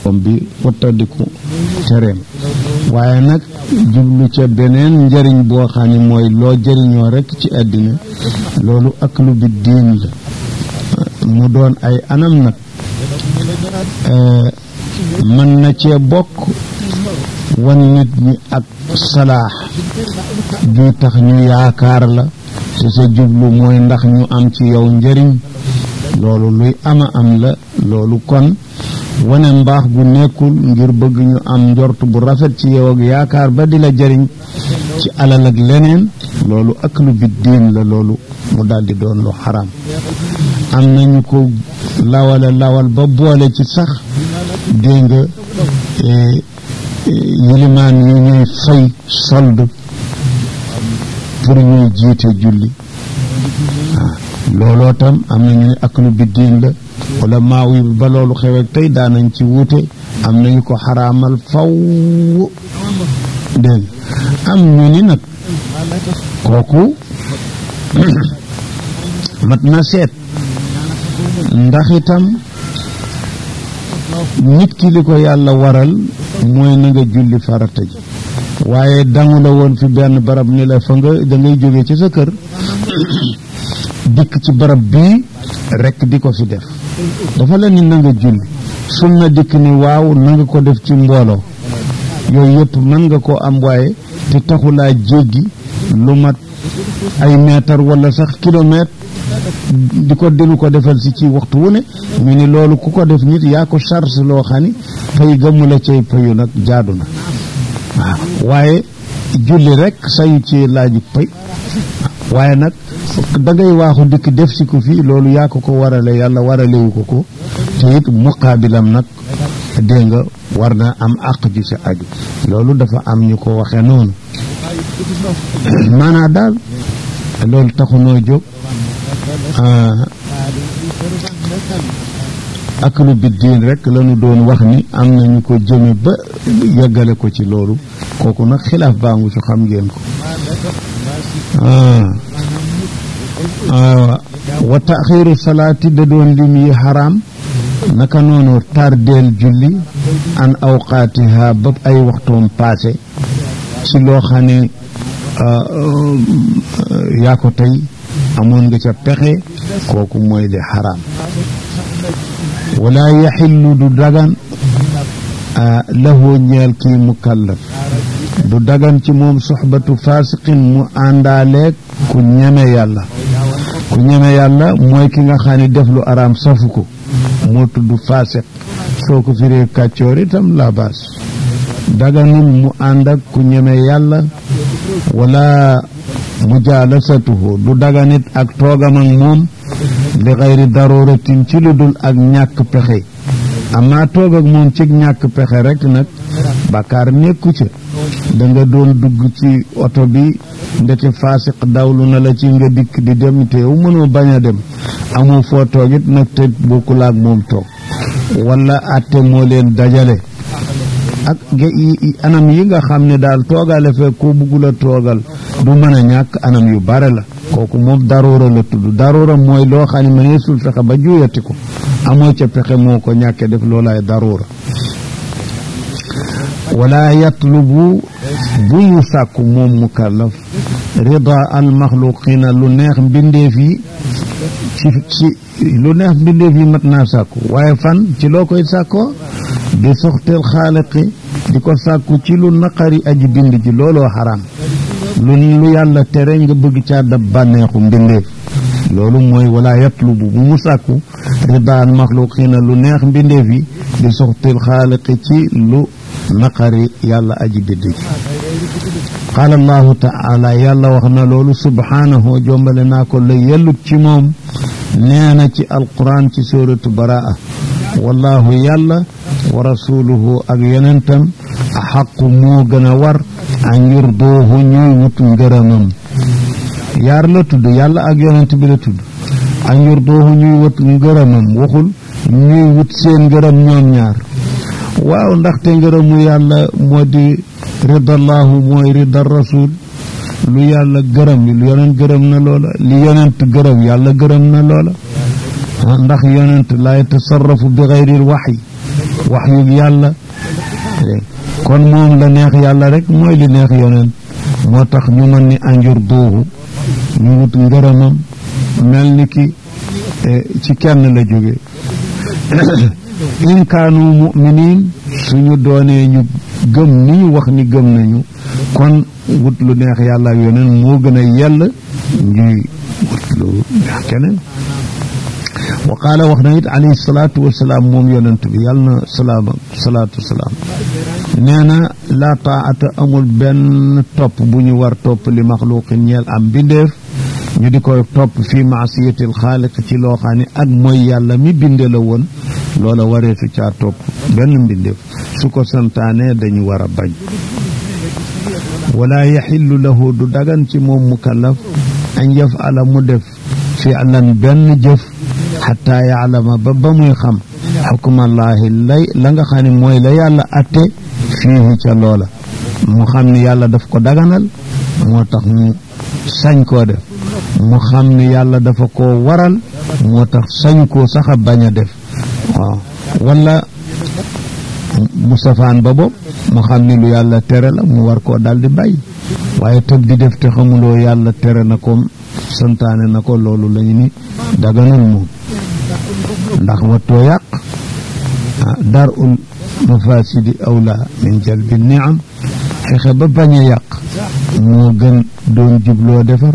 comme bi wattandiku tereem waaye nag jublu ca beneen njëriñ boo xam ne mooy loo jëriñoo rekk ci àddina loolu ak lu bi diin la mu doon ay anam nag mën na cee bokk wan nit ñi ak salaax ju tax ñu yaakaar la te sa jublu mooy ndax ñu am ci yow njëriñ loolu luy ama am la loolu kon wane mbaax gu nekkul ngir bëgg ñu am njort bu rafet ci yow ak yaakaar ba di la jëriñ ci alal ak leneen loolu ak lu biddiin la loolu mu daldi doon lu xaram am nañu ko lawala lawal ba boole ci sax dégg nga yilimaan yi ñuy fay solde pour ñuy jiite julli looloo tam am na ñu ne ak lu biddiin la wala maaw yi ba loolu xewek tey daanañ ci wuute am nañu ko xaraamal faw dégg am ñu ni nag kooku mat na seet ndax itam nit ki li ko yàlla waral mooy na nga julli farata ji waaye dangu la woon fi benn barab ni la fa nga da ngay jóge ci sa kër dikk ci barab bii rekk di ko fi def dafa la ni na nga julli sunna dikk ni waaw na nga ko def ci mbooloo yooyu yëpp mën nga koo am waaye te taxulaa jéggi lu mat ay mètre wala sax kilomètre di ko delu ko defal si ci waxtu wu ne ñu ni loolu ku ko def nit yaa ko charge loo xam ni fay gëmmu la cay payu nag jaadu na waaw waaye julli rek sayu ci laaju pay waaye nag dangay waaxu dikk def si ko fii loolu yaa ko ko warale yàlla waralewu ko ko te it muqaabilam nag dégg nga war na am àq ji sa aju loolu dafa am ñu ko waxe noonu maanaa daal loolu taxunoo jóg ak lu biddiin rek lañu doon wax ni am nañu ko jëme ba yeggale ko ci loolu kooku nag xilaaf baangu su xam ngeen ko wa taxiiru salaati da doon lim yi xaraam naka noonu tardeel julli an awqaatiha ba ay waxtoom paase ci loo xam ne yaa ko tey amoon nga ca pexe kooku mooy li xaraam wala yaxillu du dagan lahu ñeel kii mukallaf du dagan ci moom soxbatu fasiqin mu àndaaleeg ku ñeme yàlla ku ñeme yàlla mooy ki nga xam ne def lu araam safu ko moo tudd fasiq soo ko firee kàccoor itam la baas daganul mu ànd ak ku ñeme yàlla wala mujaalasatuhu du daganit ak toogam ak moom li xayri daruratin ci lu dul ak ñàkk pexe amaa toog ak moom ci ñàkk pexe rek nag bàkkaar nekku ca da nga doon dugg ci oto bi ndeke faasiq dawlu na la ci nga dikk di dem te yow mënoo bañ a dem amoo foo toogit nag te bokkul ak moom toog wala atte moo leen dajale ak anam yi nga xam ne daal toogale fekk ko buggul a toogal du mën a ñàkk anam yu bare la kooku moom daroora la tudd daroora mooy loo xam ne mëneesul fexe ba juyati ko amoo ca pexe moo ko ñàkke def loolaay daroora wala yatlubu bu ñu sàkku moom mukallaf rida al maxluqina lu neex mbindeef yi ci ci lu neex mbindeef yi mat naa sàkku waaye fan ci loo koy sàkkoo di soxteel xaaliqi di ko sàkku ci lu naqari aji bind ji looloo xaraam lu lu yàlla tere nga bëgg caa dab bànneexu mbindeef loolu mooy wala yatlubu bu mu sàkku ridaan maxluqina lu neex mbindeef yi di soxteel xaaliqi ci lu naqari yàlla aji bind ji qaala allahu taala yàlla wax na loolu subhaanahu jombale naa ko la yellut ci moom nee na ci alquran ci suratu baraa wallahu yàlla wa rasuluhu ak yonentam axaqu moo gën a war an yurduuhu ñuy wut ngërëmam yaar la tudd yàlla ak yonent bi la tudd an yurduuhu ñuy wut ngërëmam waxul ñuy wut seen ngërëm ñoom ñaar waaw ndaxte ngërëmu yàlla moo di ridallahu mooy rida rasul lu yàlla gërëm li lu yonent gërëm na loola li yonent gërëm yàlla gërëm na loola ndax yonent laa yatasarrafu bi gayril waxyi wax yu yàlla kon moom la neex yàlla rek mooy li neex yoneen moo tax ñu mën ni anjur duuhu ñu wut ngërëmam mel ni ki ci kenn la jóge in kaanu muminin suñu doonee ñu gëm ni ñu wax ni gëm nañu kon wut lu neex yàlla ak yoneen moo gën a yell ñuy wut lu neex keneen wa qaala wax na it alayhi salaatu wasalaam moom yonent bi yàlla na salaama salaatu wasalaam nee na laa taata amul benn topp bu ñu war topp li maxluqin ñeel am bindeef ñu di koy topp fii maasiyatil xaaliq ci loo xam ne ak mooy yàlla mi binde la woon loola wareesu caa topp benn mbindeef su ko santaane dañu war a bañ wala yaxillu lahu du dagan ci moom mukallaf an yafala mu def fi'lan benn jëf xataa yaalama ba ba muy xam xukmallaahi lay la nga xam ne mooy la yàlla atte fiihi ca loola mu xam ne yàlla daf ko daganal moo tax mu sañ koo def mu xam ne yàlla dafa koo waral moo tax sañ koo sax a bañ a def waaw wala mu safaan ba bopp mu xam ne lu yàlla tere la mu war koo daldi bàyyi waaye tëb di def te xamuloo yàlla tere na ko santaane na ko loolu lañu ni daganul moom ndax wattoo yàq dar ul mafasidi awla min jalbi niam fexe ba bañ a yàq moo gën doon jubloo defar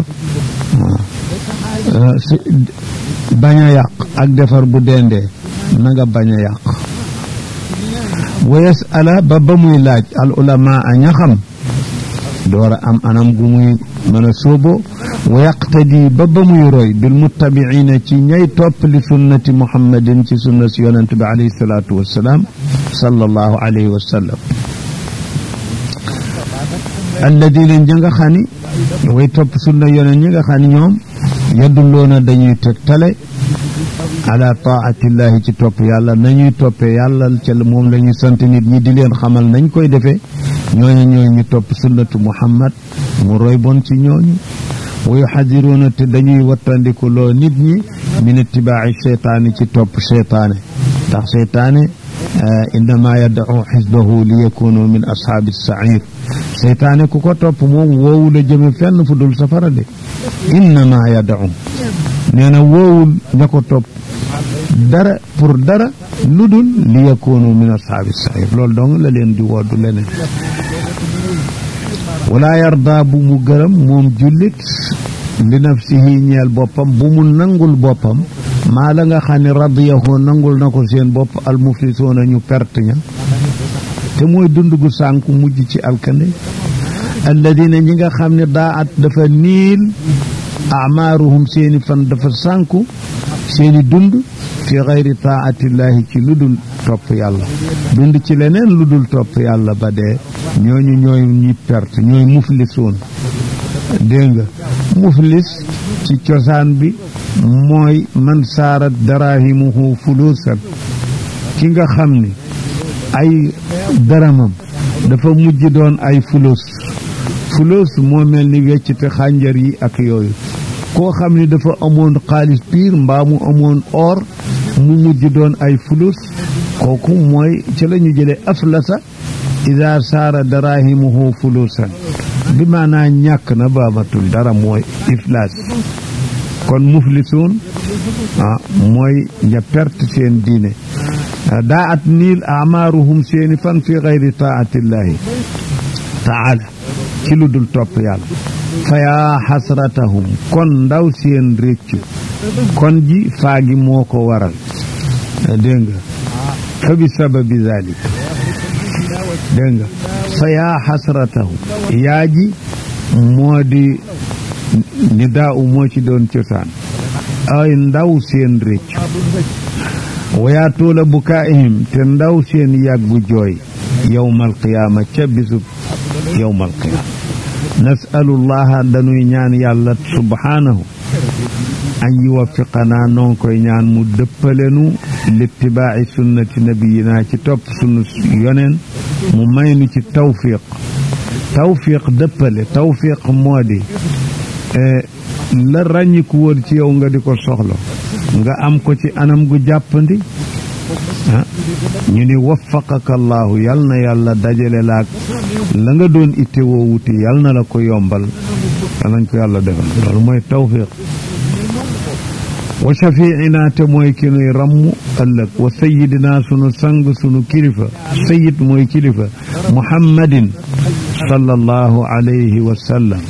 waaw si bañ a yàq ak defar bu dendee na nga bañ a yàq wa yasala ba ba muy laaj al ulama a ña xam door a am anam gu muy mën a sóobo wa yaqtadi ba ba muy roy bil muttabiina ci ñay topp li sunnati muhammadin ci sunna si yonent bi alayhi salaatu wassalaam sallallahu alayhi wa sallam alladina ña nga xam ni way topp sunna yonent ñi nga xam ni ñoom yadulloona dañuy tegtale ala taatillahi ci topp yàlla nañuy toppee yàlla ca moom la ñuy sant nit ñi di leen xamal nañ koy defee ñooñu ñooñu ñu topp sunnatu muhammad mu roy bon ci ñooñu wa yuxadiruuna te dañuy wattandiku loo nit ñi min itibaaci cheytaani ci topp cheytaane ndax cheytaane innama yad'u xisbahu li yakunu min ashaabi sair cheytaane ku ko topp moom woowu la jëme fenn fu dul safara de innama yad'u nee na woowul ña ko topp dara pour dara lu dul li yakunu min ashaabi sair loolu dong la leen di woddu leneen wala yarda bu mu gërëm moom jullit li nafsihi ñeel boppam bu mu nangul boppam maa la nga xam ne radiyahu nangul na ko seen bopp almuflisuuna ñu perte ña te mooy dund gu sànku mujj ci alkande alladina ñi nga xam ne daa at dafa niil amaaruhum seeni fan dafa sànku seeni dund fi xayri taatillahi ci lu dul topp yàlla dund ci leneen lu dul topp yàlla ba dee ñooñu ñooy ñi perte ñooy muflisoon dégg nga muflis ci cosaan bi mooy man saarat darahimuhu fuluusan ki nga xam ni ay daramam dafa mujj doon ay fulus fulus moo mel ni weccite xànjar yi ak yooyu koo xam ni dafa amoon xaalis piir mbaa mu amoon or mu mujj doon ay fulus kooku mooy ci la ñu jëlee aflasa ida saara darahimuhu fulusan bi maanaa ñàkk na baamatul dara mooy iflaas kon muflisuun ah mooy ña perte seen diine daa at niil amaaruhum seeni fan fi gayri taatillahi taala ci lu dul topp yàlla fa yaa xasratahum kon ndaw seen réccu kon ji faagi moo ko waral dégg nga fa bi sababi zalik dégg nga fa yaa xasratahum yaa ji moo di ni daa u moo ci doon cosaan ay ndaw seen réccu wayaa tuula bukaa'ihim te ndaw seen yàggu jooy yowmal qiyaama ca bisub yowmal qiyaama nasalullaha dañuy ñaan yàlla subhaanahu an yuwaffiqanaa noon koy ñaan mu dëppalenu littibaaci sunnati nabiyina ci topp sunu yoneen mu may nu ci tawfiq tawfiq dëppale tawfiq moo di la ràññiku woon ci yow nga di ko soxla nga am ko ci anam gu jàppandi ah ñu ni waffaqaka allahu yal na yàlla dajale laak la nga doon itte woo wuti yal na la ko yombal yal nañ ko yàlla defal loolu mooy tawfiq wa shafiina te mooy ki nuy ramm ëllëg wa sayidina sunu sang sunu kilifa sayid mooy kilifa muhammadin sallallahu alayhi wa sallam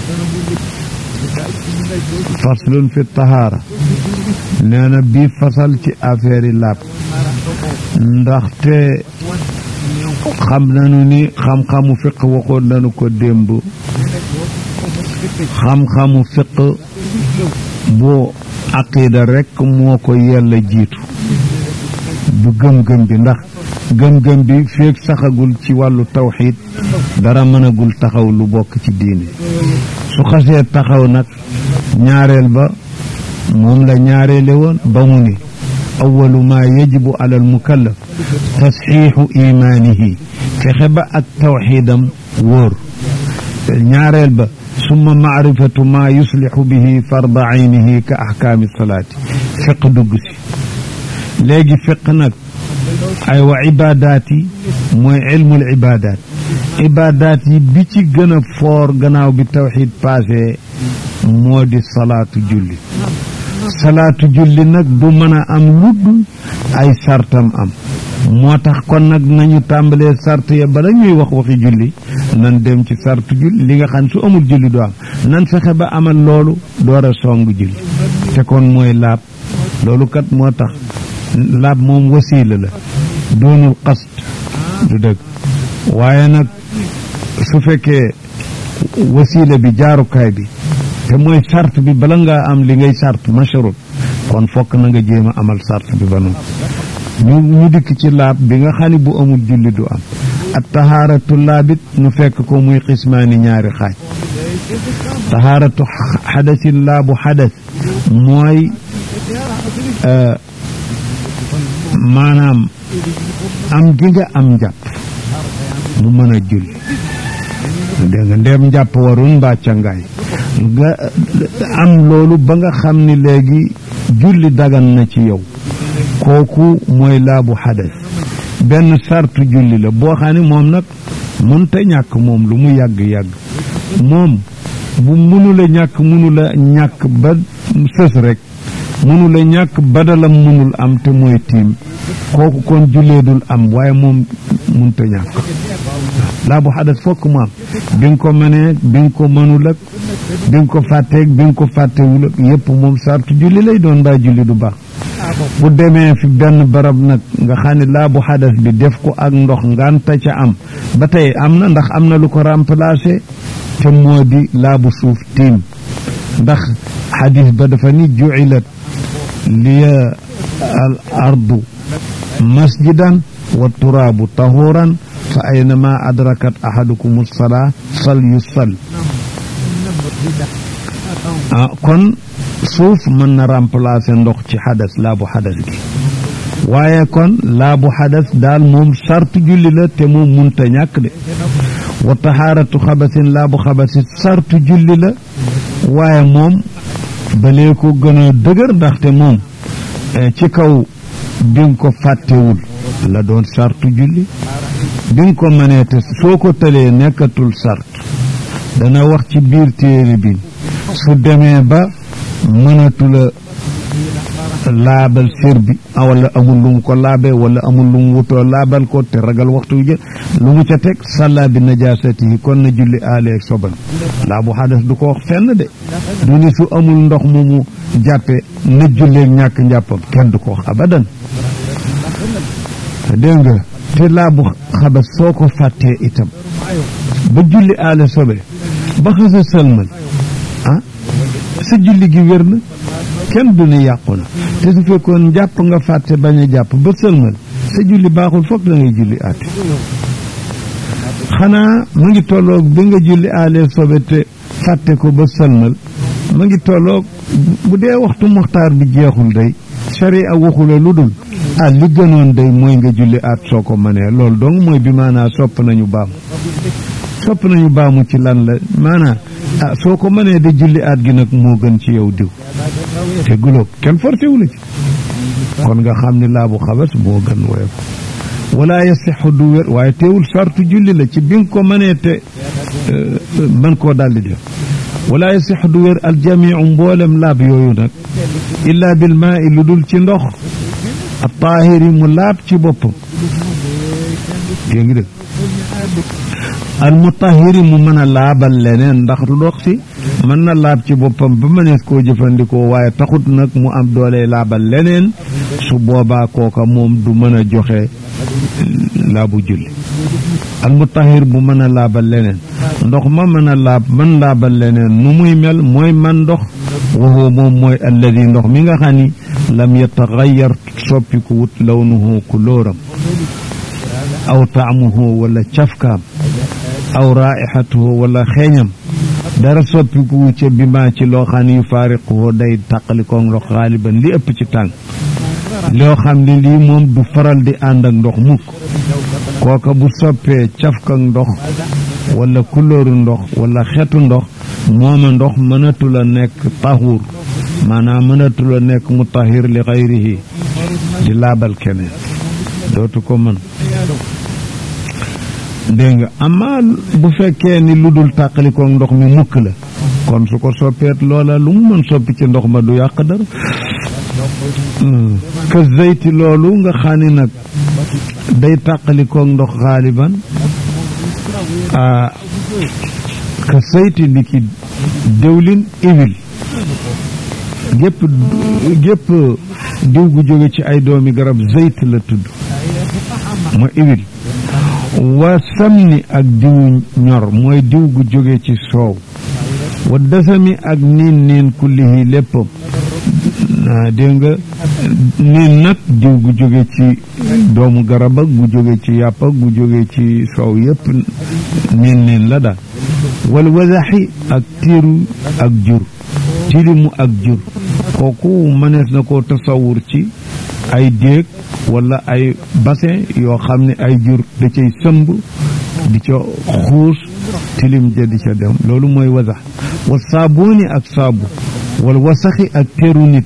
faslun fi tahaara nee na bii fasal ci affaire yi laab ndaxte xam nañu ni xam-xamu fiq waxoon nañu ko démb xam-xamu fiq bu aqida rekk moo ko yella jiitu du gëm-gëm bi ndax gëm-gëm bi feeg saxagul ci wàllu tawxiid dara mënagul taxaw lu bokk ci diine su xasee taxaw nag ñaareel ba moom la ñaareele woon ba mu ni awalu maa yajibu ala al mukallaf tasxiixu imaanihi fexe ba ak tawxiidam wóor ñaareel ba summa maarifatu maa yuslixu bihi farda aynihi ka axkaami salaati fiq dugg si léegi fiq nag ay wa ibaadaat yi mooy ilmul ibaadaat ibaadaat yi bi ci gën a foor gannaaw bi tawxiid passé moo di salaatu julli salaatu julli nag du mën a am ludd ay sartam am moo tax kon nag nañu tàmbalee sart ya bala ñuy wax waxi julli nan dem ci sartu julli li nga xam su amul julli du am nan fexe ba amal loolu door a song julli te kon mooy laab loolu kat moo tax laab moom wasiila la doonul qasd du dëgg waaye nag su fekkee wasiila bi jaarukaay bi te mooy sart bi bala ngaa am li ngay sart masharut kon fokk na nga jéem a amal sart bi ba noonu ñu ñu dikk ci laab bi nga xam ne bu amul julli du am at tahaaratu laabit nu fekk ko muy xismaani ñaari xaaj tahaaratu xadasin laabu xadas mooy maanaam am gi nga am njàpp mu mën a julli dégg nga ndeem njàpp warun mbaa cangaay nga am loolu ba nga xam ni léegi julli dagan na ci yow kooku mooy laabu xadas benn sartu julli la boo xam ne moom nag mënta ñàkk moom lu mu yàgg-yàgg moom bu mënula ñàkk mënula ñàkk ba sës rek mënula ñàkk badalam mënul am te mooy tiim kooku kon jullee dul am waaye moom mënta ñàkk laabu xadas fokk mu am bi nga ko mënee bi nga ko mënul ak bi nga ko fàtteeg bi nga ko fàttewul ak yépp moom sartu julli lay doon mbaa julli du baax bu demee fi benn barab nag nga xam ne laabu xadas bi def ko ak ndox nganta ca am ba tey am na ndax am na lu ko remplacé te moo di laabu suuf tiim ndax xadis ba dafa ni jucilat liya al ardu masjidan wa turaabu tahuran fa aynama adrakat ahadukum salaa fal yusal ah kon suuf mën na remplacer ndox ci xadas laabu xadas gi waaye kon laabu xadas daal moom sartu julli la te moom munta ñàkk de wa taxaaratu xabasin laabu xabasin sartu julli la waaye moom balee ko gën a dëgër ndaxte moom ci kaw bi nga ko fàttewul la doon sartu julli bi nga ko mënee te soo ko tëlee nekkatul sart dana wax ci biir téere bi su demee ba mënatula laabal sér bi wala amul lu mu ko laabe wala amul lu mu wutoo laabal ko te ragal waxtu jë lu mu ca teg sàllaa bi najaasatihi kon na julli aaleeg soban laabu xadas du ko wax fenn de du ni su amul ndox mu mu jàppe na julleeg ñàkk njàppam kenn du ko wax abadan dégg nga te laabu xabas soo ko fàttee itam ba julli aale sobe ba xasa sëlmal ah sa julli gi wér na kenn du ne yàqu na te su fekkoon jàpp nga fàtte bañ a jàpp ba sëlmal sa julli baaxul foog da ngay julli aate xanaa mu ngi tolloog bi nga julli aale sobe te fàtte ko ba sëlmal mu ngi tolloog bu dee waxtu muxtaar bi jeexul day sharia waxula lu dul ah li gënoon day mooy nga julli aat soo ko mënee loolu donc mooy bi maanaa sopp nañu baamu sopp nañu baamu ci lan la maanaa ah soo ko mënee de julli aat gi nag moo gën ci yow diw te gulóob kenn forcé wu la ci kon nga xam ni laabu xabas moo gën woyof wala yasixu du wér waaye teewul sartu julli la ci bi nga ko mënee te mën koo daldi def wala yasixu du wér aljamiu mboolem laab yooyu nag illa bil maa i lu dul ci ndox a taahiri mu laab ci boppam dégg ngi dëgg al mutahiri mu mën a laabal leneen ndax ndox si mën na laab ci boppam ba mënees koo jëfandikoo waaye taxut nag mu am doole laabal leneen su boobaa kooka moom du mën a joxe laabu julli al mutahir bu mën a laabal leneen ndox ma mën a laab man laabal leneen nu muy mel mooy man ndox waxoo moom mooy alladi ndox mi nga xam ni lam yataxayar soppiku wut lawnuhu kulóoram aw taamuhu wala cafkaam aw raixatuhu wala xeeñam dara soppiku ca bi maa ci loo xam ne yu faariquhu day tàqalikoog ndox xaaliban li ëpp ci tàng loo xam ne lii moom du faral di ànd ak ndox mukk kooka bu soppee cafkak ndox wala kulóoru ndox wala xetu ndox mooma ndox mënatul a nekk tahuur maanaam mënatul a nekk mutahir li xayrihi di laabal keneen dootu ko mën dégg nga amaa bu fekkee ni lu dul tàqalikoog ndox mi mukk la kon su ko soppeet loola lu mu mën soppi ci ndox ma du yàq dara ka zeyti loolu nga xam ni nag day tàqalikoog ndox xaaliban ka zeyti ni ki dëwlin iwil gépp gépp diw gu jóge ci ay doomi garab zeyt la tudd mooy iwil wa samni ak diw ñor mooy diw gu jóge ci soow wa dasami ak niin niin kullihi léppam dégg nga niin nag diw gu jóge ci doomu garab ak gu jóge ci yàpp ak gu jóge ci soow yépp niin niin la daal wal wasaxi ak tiiru ak jur tilimu ak jur kooku mënees na koo tasawur ci ay déeg wala ay bassin yoo xam ne ay jur da cay sëmb di ca xuus tilim ja di ca dem loolu mooy wasax wa saabooni ak saabu wala wasaxi ak teru nit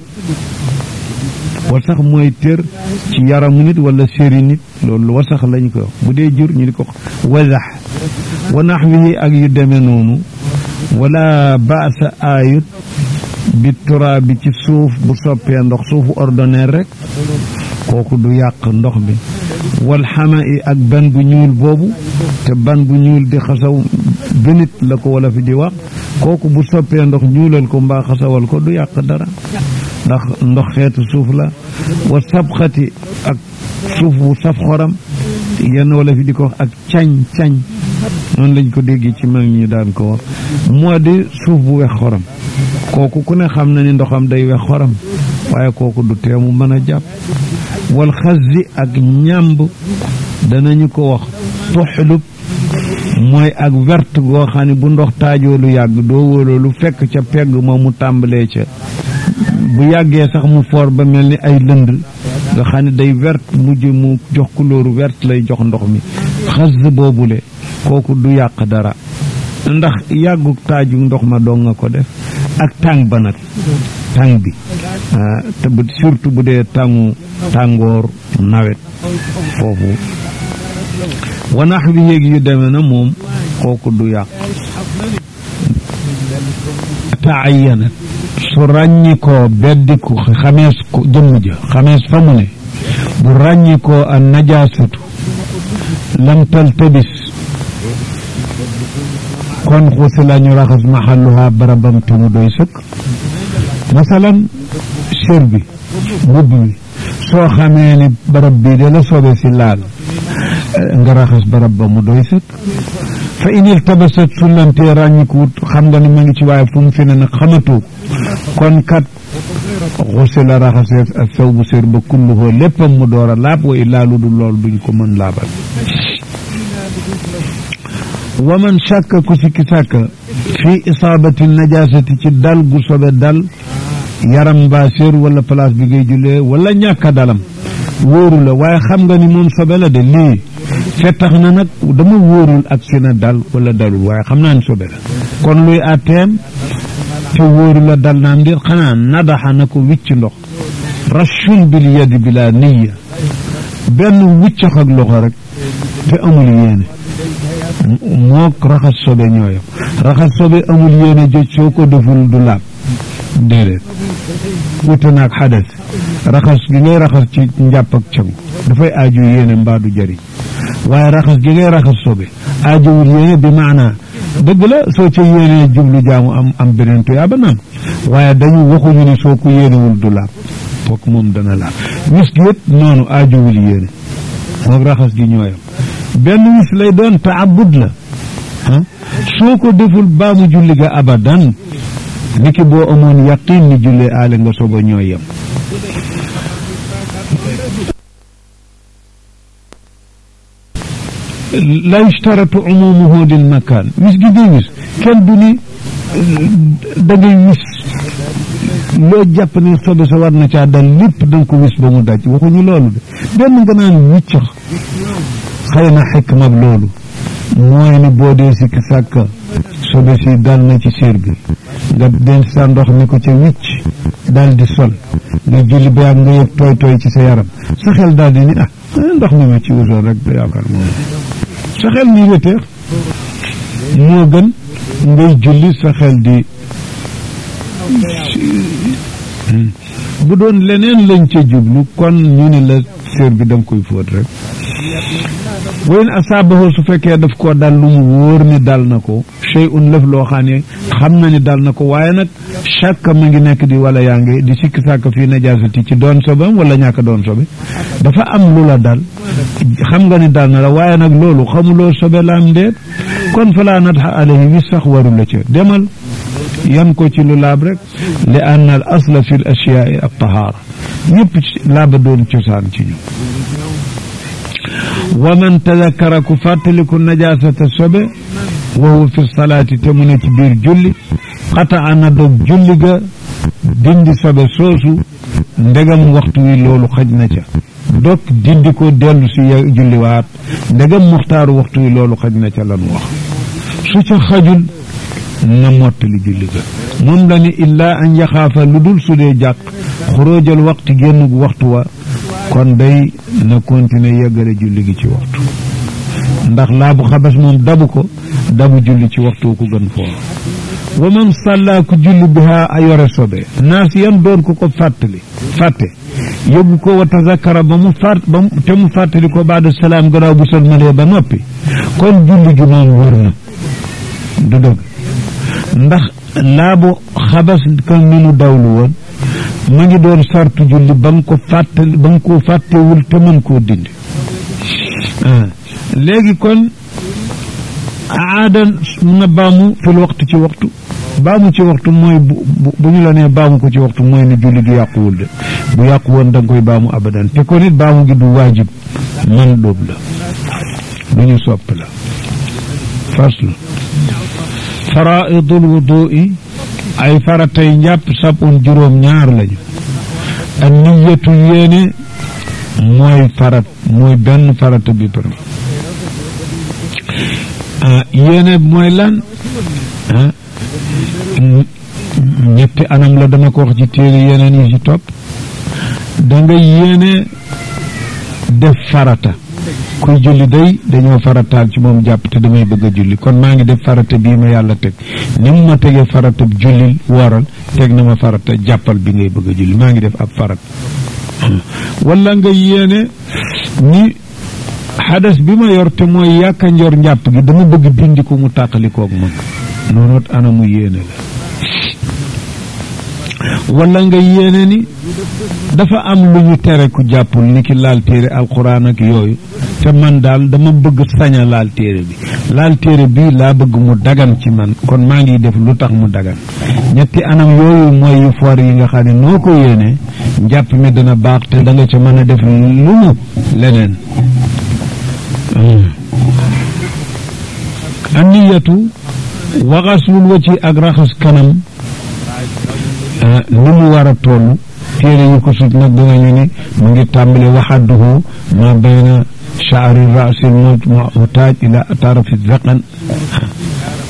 wasax mooy tër ci yaramu nit wala séri nit loolu wasax lañ ko wax bu dee jur ñu di ko wasax wa naxwihi ak yu demee noonu wala baasa aayut bi turaa bi ci suuf bu soppee ndox suufu ordinaire rek kooku du yàq ndox bi wal xama i ak ban bu ñuul boobu te ban bu ñuul di xasaw gënit la ko wala fi di wax kooku bu soppee ndox ñuulal ko mbaa xasawal ko du yàq dara ndax ndox xeetu suuf la wa sabxati ak suuf bu saf xoram yenn wala fi di ko wax ak cañ cañ noonu lañ ko déggee ci mag ñi daan ko wax moo di suuf bu wex xoram kooku ku ne xam na ni ndoxam day wex xoram waaye kooku du teemu mën a jàpp wal xasdi ak ñàmb danañu ko wax tuxlub mooy ak wert goo xam ne bu ndox taajoo lu yàgg doo wóoloo lu fekk ca pegg ma mu tàmbalee ca bu yàggee sax mu foor ba mel ni ay lënd nga xam ne day wert mujj mu jox couleur wert lay jox ndox mi xas boobule kooku du yàq dara ndax yàgguk taaju ndox ma doo nga ko def ak tàng ba nag tàng bi te bu surtout bu dee tàngu tàngoor nawet foofu wanax bi yéeg yu demee na moom kooku du yàq taayanat su ràññikoo beddiku xamees ko jëmm ja xamees fa mu ne bu ràññikoo a najaasatu lam taltabis kon xuusi la ñu raxas maxalluha barabam te mu doy sëkk masalan sér bi mbubb mi soo xamee ni barab bii de la soobee si laal nga raxas barab ba mu doy sëkk fa inil tabasat sullantee ràññikuwut xam nga ni ma ngi ci waaye fu mu fi ne nag xamatoo kon kat xuusi la raxasee ak saw bu sér ba kulluhoo léppam mu door a laab wa illaa lu dul lool duñ ko mën laabal wa man shakka ku sikki sàkka fii isaabati najaasati ci dal gu sobe dal yaram mbaa séer wala place bi ngay jullee wala ñàkka dalam wóoru la waaye xam nga ni moom sobe la de lii fe tax na nag dama wóorul ak si na dal wala dalul waaye xam naa ni sobe la kon luy àtteem te wóoru la dal naam dir xanaa nadaxa na ko wicc ndox rachun bil yadi bila niya benn wuccax ak loxo rek te amul yéene mook raxas sobe ñooyam raxas sobe amul yéene joj soo ko deful du laab déedéet wute naag xadas raxas gi ngay raxas ci njàpp ak cangu dafay aaju yéene mbaa du jëriñ waaye raxas gi ngay raxas sobe aajowul yéene bi maanaa dëgg la soo ca yéenee jublu jaamu am am beneen tuyaa ba naam waaye dañu waxuñu ne soo ko yéenewul du laab fokk moom dana laab wis gi it noonu aajowul yéene moom raxas gi ñooyam benn wis lay doon taabud la ah soo ko deful baamu julli ga abadan niki boo amoon yaqin ni jullee aale nga soba ñooy yem la yushtaratu umumuhu lil makaan wis gi ngay wis kenn du ni da ngay wis loo jàpp ne sobe sa war na caa dal lépp da nga ko wis ba mu daj waxuñu loolu de benn nga naan wiccax xëy na xikma loolu mooy ni boo dee sikki sàkka sobe si dal na ci séer bi nga denc sa ndox ni ko ca wicc daal di sol nga julli ba yàgg nga yëg tooy tooy ci sa yaram sa xel daal di ni ah ndox mi ma ci wutoon rek da yaakaar moom sa xel ni wéteex moo gën ngay julli sa xel di bu doon leneen lañ ca jublu kon ñu ne la séer bi da nga koy fóot rek wayn asaabahu su fekkee daf koo dal lu mu wóor ni dal na ko shay'un lëf loo xam ne xam na ni dal na ko waaye nag chaque ma ngi nekk di wala yaa ngi di sikki sàkk fii najaasati ci doon sobam wala ñàkk doon sobe dafa am lu la dal xam nga ni dal na la waaye nag loolu xamuloo sobe la am ndéet kon falaa natxa alayhi wis sax waru la ca demal yan ko ci lu laab rek li ann al asla fi l ashiyaai al tahaara yëpp laaba doon cosaan ci ñu wa man tadakkara ku fàttaliku najaasata sobe wa huwa fi salaati te mu ne ci biir julli xataa na dog julli ga dindi sobe soosu ndegam waxtu wi loolu xaj na ca dog dindi ko dellu si julliwaat ndegam muxtaaru waxtu wi loolu xaj na ca lan wax su ca xajul na mottali julli ga moom la ni illaa an yaxaafa lu dul su dee jàq xuróojal waxtu génn waxtu wa kon day na continuer yeggale julli gi ci waxtu ndax laabu xabas moom dabu ko dabu julli ci waxtu ku gën foor wa man sàllaa ku julli biha a yore sobe naas yan doon ko ko fàttali fàtte yóbbu ko wa tazakara ba mu fàtt ba te mu fàttali ko baada salaam gannaaw bu sëlmalee ba noppi kon julli gi moom wër na du dëgg ndax laabu xabas kan minu dawlu woon ma ngi doon sartu julli ba nga ko fàttali ba nga ko fàttewul te mën koo dindi léegi kon aadan na baamu fil waxtu ci waxtu baamu ci waxtu mooy bu bu ñu la nee baamu ko ci waxtu mooy ne julli gi yàquwul de bu yàqu woon da nga koy baamu abadan te kon it baamu gi du waajib man dóob la lu ñu sopp la faslu faraidul wudui ay faratay njàpp sabun juróom ñaar lañu ak niyatu yéene mooy farat mooy benn farata bi për yéene mooy lan ñetti anam la dama ko wax ci téere yeneen yi ci topp da nga yéene def farata kuy julli day dañoo farataal ci moom jàpp te damay bëgg a julli kon maa ngi def farata bii ma yàlla teg ni mu ma tegee farata jullil wooral teg na ma farata jàppal bi ngay bëgg a julli maa ngi def ab farat wala nga yéene ni xadas bi ma yor te mooy yàkka njor njàpp gi dama bëgg dindi ko mu tàqalikoog man noonoot anamu yéene la wala nga yéene ni dafa am lu ñu tere ku jàppul ni ki laal téere alxuraan ak yooyu te man daal dama bëgg saña laal téere bi laal téere bi laa bëgg mu dagan ci man kon maa ngi def lu tax mu dagan ñetti anam yooyu mooy yu foor yi nga xam ne noo ko yéene njàpp mi dana baax te da nga ca mën a def lu mu leneen anniyatu waxasul wa ci ak raxas kanam ni mu war a toll téere yu ko sut nag dinañu ni mu ngi tàmbale waxadduhu ma bayna shaari rasil mutaaj ila tarafi zaqan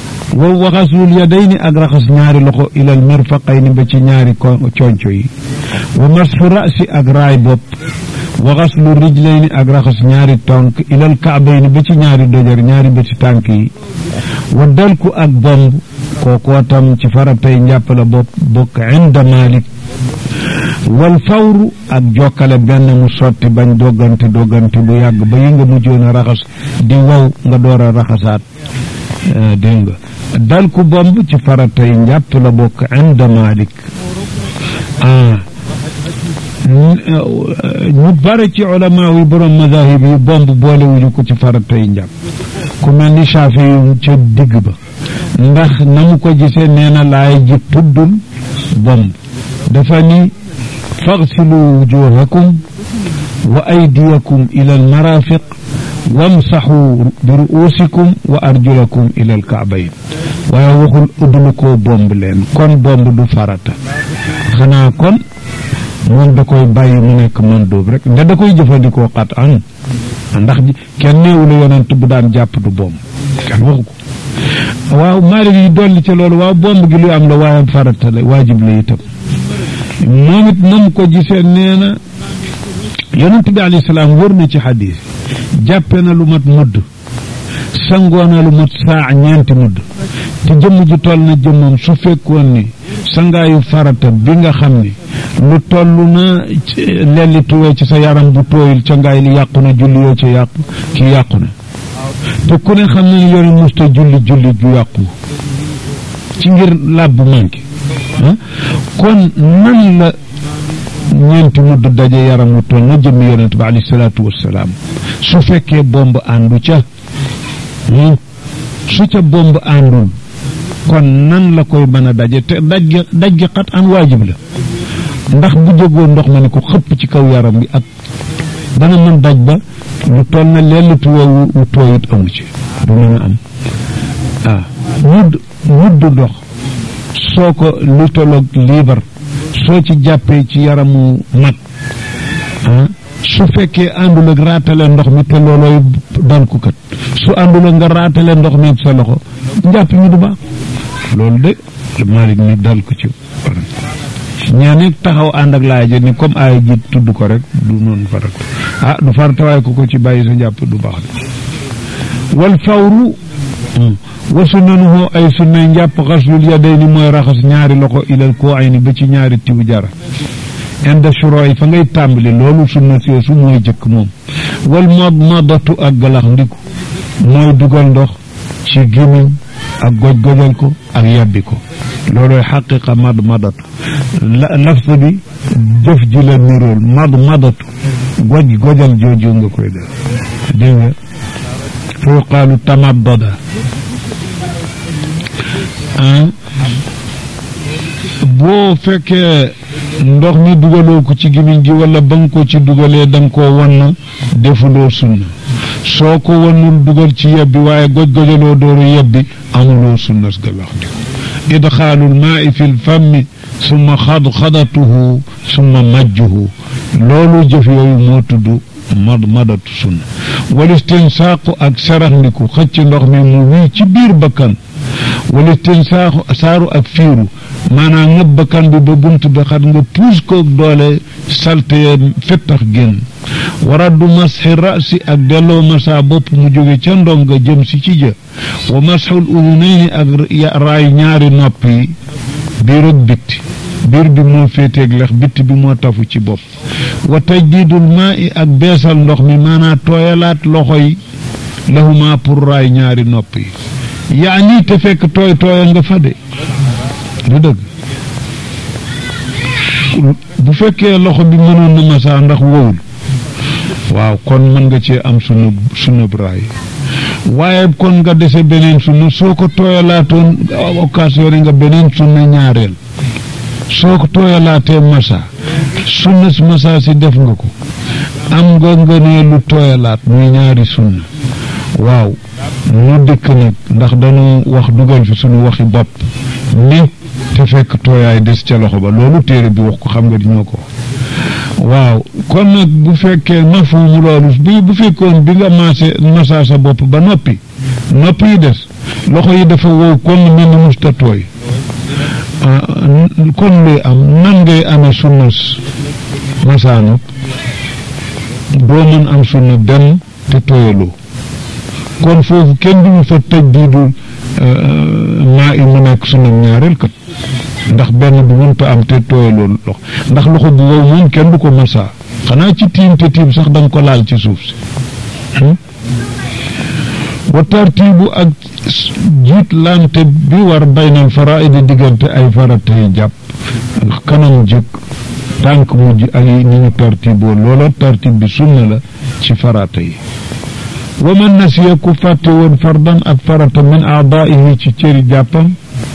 wow waxasul yadayni ak raxas ñaari loxo ilal mirfaqayni ba ci ñaari conco yi wa masxu rasi ak raay bopp wa xaslu rijlayni ak raxas ñaari tànk ilal kaabayni ba ci ñaari dojar ñaari bëti tànk yi wa dalku ak bomb kookoo tam ci faratay njàpp la bopp bokk inda malik wal fawru ak jokkale benn mu sotti bañ doggante doggante bu yàgg ba yi nga mujjoon a raxas di wow nga door a raxasaat dégg nga dal ku bomb ci faratay njàpp la bokk inda malik ah ñu bare ci ulama yi borom mazahib yi bomb boolewuñu ko ci faratay njàpp ku mel ni Shaafi yu ca digg ba ndax na mu ko gisee nee na laay ji tuddul bomb dafa ni faghsilu wujuhakum wa aydiyakum ila almarafiq wamsaxu bi ruusikum wa arjulakum ila alkaabayn waaye waxul uddulu koo bomb leen kon bomb du farata xanaa kon moom da koy bàyyi mu nekk man dóob rek nda da koy jëfandikoo xat an ndax kenn néewu la yonent bu daan jàpp du bomb kenn waxu ko waaw Maalik yi dolli ci loolu waaw bomb gi lu am la waaye farata la waajib la itam moom it nam ko gisee nee na yonent bi alayhi salaam wër na ci xadiis jàppe na lu mat mudd sangoo na lu mat saa ñeenti mudd te jëmm ji toll na jëmmam su fekkoon ni sangaayu farata bi nga xam ni lu toll na lelli tuwee ci sa yaram bu tooyul ca ngaay li yàqu na julli yoo ca yàqu kii yàqu na te ku ne xam na ni yore musta julli julli ju yàqu ci ngir làbb manqué kon nan la ñeenti mudd daje yaram wu toll na jëmmi yonent bi alayhi salaatu wassalaam su fekkee bomb àndu ca su ca bomb àndul kon nan la koy mën a daje te daj gi daj gi xat an waajib la ndax bu jógoo ndox ma ne ko xëpp ci kaw yaram bi ak dana mën daj ba lu toll na lellitu woowu wu tooyut amu ci du mën a am ah mudd mudd ndox soo ko lu tolloog liibar soo ci jàppee ci yaramu mag ah su fekkee àndul ak raatale ndox mi te loolooy dal ku kat su àndul ak nga raatale ndox mi sa loxo njàpp mi du baax loolu de Malik ni dal ko ci ñaane taxaw ànd ak laay ni comme aay ji tudd ko rek du noonu farat ah du farata waaye ku ko ci bàyyi sa njàpp du baax de wal fawru wa sunnanuhu ay sunnay njàpp xaslul yadayni mooy raxas ñaari loxo ilal koo ay ni ba ci ñaari tiwu jara inda shurooy fa ngay tàmbali loolu sunna soosu mooy jëkk moom wal mod modatu ak galax ndiku mooy dugal ndox ci gémmiñ ak goj-gojal ko ak yàbbi ko loolooy xaqiqa mad madatu lafs bi jëf ji la nirool mad madatu goj gojal jooju nga koy def dégg nga fa yuqaalu tamaddada boo fekkee ndox mi dugaloo ko ci gémmiñ gi wala ba nga ko ci dugalee da nga koo wann defuloo sunna soo ko wannul dugal ci yebbi waaye goj-gojaloo dooru yebbi amuloo sunna galax di idxaalul maai fi lfammi summa xadxadatuhu summa majjuhu loolu jëf yooyu moo tudd mad madatu sunna wal istinsaaqu ak saraxndiku xëcc ndox mi mu wii ci biir bakkan wala istinsaaqu saaru ak fiiru maanaam ngëb bakkan bi ba bunt bi xat nga puus ko doole salte fettax génn waraddu masxi rasi ak delloo masa bopp mu jóge ca ndong nga jëm si ci jë wa masxul udunayni ak raay ñaari nopp yi biir ak bitti biir bi moo féeteeg lex bitti bi moo tafu ci bopp wa tajdiidul maa i ak beesal ndox mi maanaa tooyalaat loxo yi lahuma pour raay ñaari nopp yi yaani te fekk tooy tooya nga fa de du dëgg bu fekkee loxo bi mënoon na masaa ndax wowul waaw kon mën nga cee am sunu sunu raay waaye kon nga dese beneen sunna soo ko tooyalaatoon occasion nga beneen sunna ñaareel soo ko tooyalaatee masa sunna si masa si def nga ko am nga nga ne lu tooyalaat muy ñaari sunna waaw nu dëkk nag ndax dañu wax dugal fi sunu waxi bopp ni te fekk tooyaay des ca loxo ba loolu téere bi wax ko xam nga di ñoo ko waaw kon nag bu fekkee mafhumu loolu bi bu fekkoon bi nga maase masa sa bopp ba noppi nopp yi des loxo yi dafa wow kon mel ni musta tooy kon luy am nan ngay amee sunnas masaanu doo mën am sunna dem te tooyaloo kon foofu kenn duñu fa tëj diidul maa i mu nekk sunnam ñaareel kat ndax benn bu mënta am te tooyaloo lox ndax loxo bu wow moom kenn du ko masaa xanaa ci tiim te tiim sax danga ko laal ci suuf si wa tartiibu ak jiit lante bi war baynal faraidi diggante ay farata yi jàpp kanam jëkk tànk mujj ak ni ñu tartiboo loola tartib bi sunna la ci farata yi wa man nasiya ku fàtte woon fardan ak farata min aadaihi ci cëri jàppam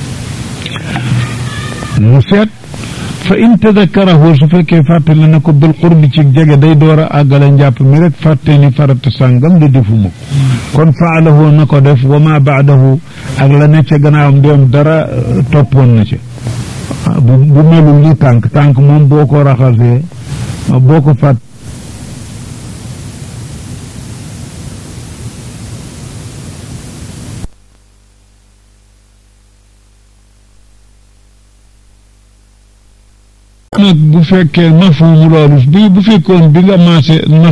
mu seet fa in tadakarahu su fekkee fàtte la na ko bil qurbi ci jege day door a àggale njàpp mi rek fàtte ni farata sàngam di defuma ko kon faalahu na ko def wa ma baadahu ak la ne ca gannaawam doom dara toppoon na ca bu bu melul ni tànk tànk moom boo ko raxasee boo ko fàtt nag bu fekkee mafhumu loolu bi bu fekkoon bi nga maase